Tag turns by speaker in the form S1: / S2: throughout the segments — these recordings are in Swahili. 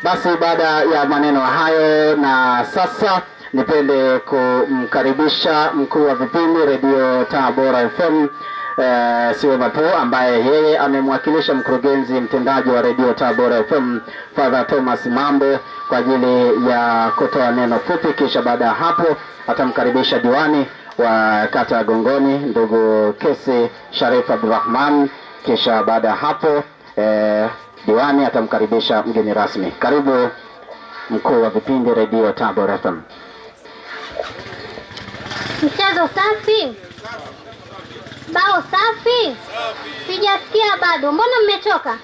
S1: Basi baada ya maneno hayo, na sasa nipende kumkaribisha mkuu wa vipindi redio Tabora FM eh, Siwe Mapo ambaye yeye amemwakilisha mkurugenzi mtendaji wa redio Tabora FM Father Thomas Mambo kwa ajili ya kutoa neno fupi, kisha baada ya hapo atamkaribisha diwani wa kata ya Gongoni ndugu Kesi Sharif Abdurrahman, kisha baada ya hapo eh, diwani atamkaribisha mgeni rasmi. Karibu mkuu wa vipindi redio Tabora FM.
S2: Mchezo safi, bao safi. Sijasikia bado, mbona mmechoka?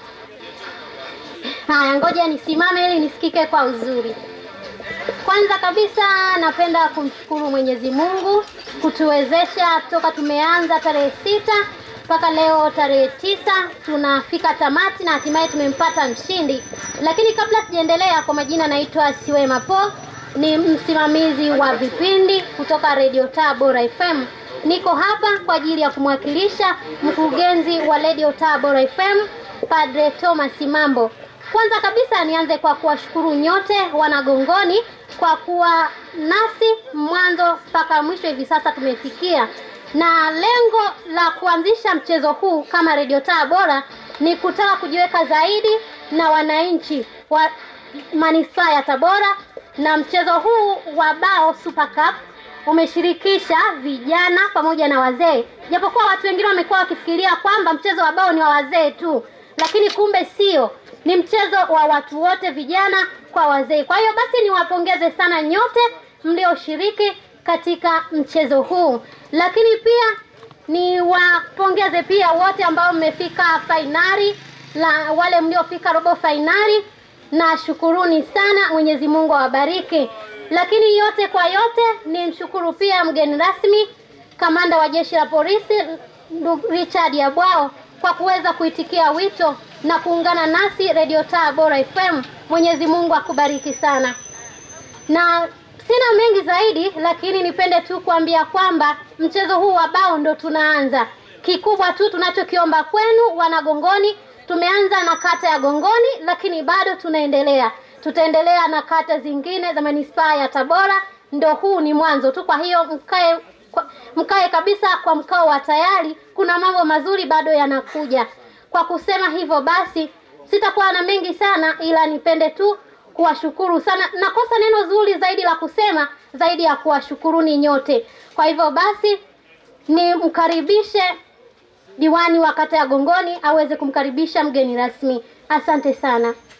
S2: Haya, ngoja nisimame ili nisikike kwa uzuri. Kwanza kabisa napenda kumshukuru Mwenyezi Mungu kutuwezesha toka tumeanza tarehe sita mpaka leo tarehe tisa tunafika tamati na hatimaye tumempata mshindi. Lakini kabla sijaendelea, kwa majina naitwa Siwema Po, ni msimamizi wa vipindi kutoka Radio Tabora FM. Niko hapa kwa ajili ya kumwakilisha mkurugenzi wa Radio Tabora FM Padre Thomas Mambo. Kwanza kabisa nianze kwa kuwashukuru nyote wanagongoni kwa kuwa nasi mwanzo mpaka mwisho hivi sasa tumefikia, na lengo la kuanzisha mchezo huu kama Radio Tabora ni kutaka kujiweka zaidi na wananchi wa manispaa ya Tabora, na mchezo huu wa bao Super Cup umeshirikisha vijana pamoja na wazee, japokuwa watu wengine wamekuwa wakifikiria kwamba mchezo wa bao ni wa wazee tu, lakini kumbe sio, ni mchezo wa watu wote, vijana kwa wazee. Kwa hiyo basi niwapongeze sana nyote mlioshiriki katika mchezo huu, lakini pia niwapongeze pia wote ambao mmefika fainali, la wale mliofika robo fainali, na shukuruni sana, Mwenyezi Mungu awabariki. Lakini yote kwa yote ni mshukuru pia mgeni rasmi kamanda wa jeshi la polisi ndugu Richard Yabwao kwa kuweza kuitikia wito na kuungana nasi Radio Tabora FM. Mwenyezi Mungu akubariki sana, na sina mengi zaidi, lakini nipende tu kuambia kwamba mchezo huu wa bao ndo tunaanza. Kikubwa tu tunachokiomba kwenu wanagongoni, tumeanza na kata ya Gongoni, lakini bado tunaendelea tutaendelea na kata zingine za manispaa ya Tabora. Ndo huu ni mwanzo tu, kwa hiyo mkae kwa, mkae kabisa kwa mkao wa tayari, kuna mambo mazuri bado yanakuja. Kwa kusema hivyo basi, sitakuwa na mengi sana, ila nipende tu kuwashukuru sana. Nakosa neno zuri zaidi la kusema zaidi ya kuwashukuruni nyote. Kwa hivyo basi, nimkaribishe diwani wa kata ya Gongoni aweze kumkaribisha mgeni rasmi. Asante sana.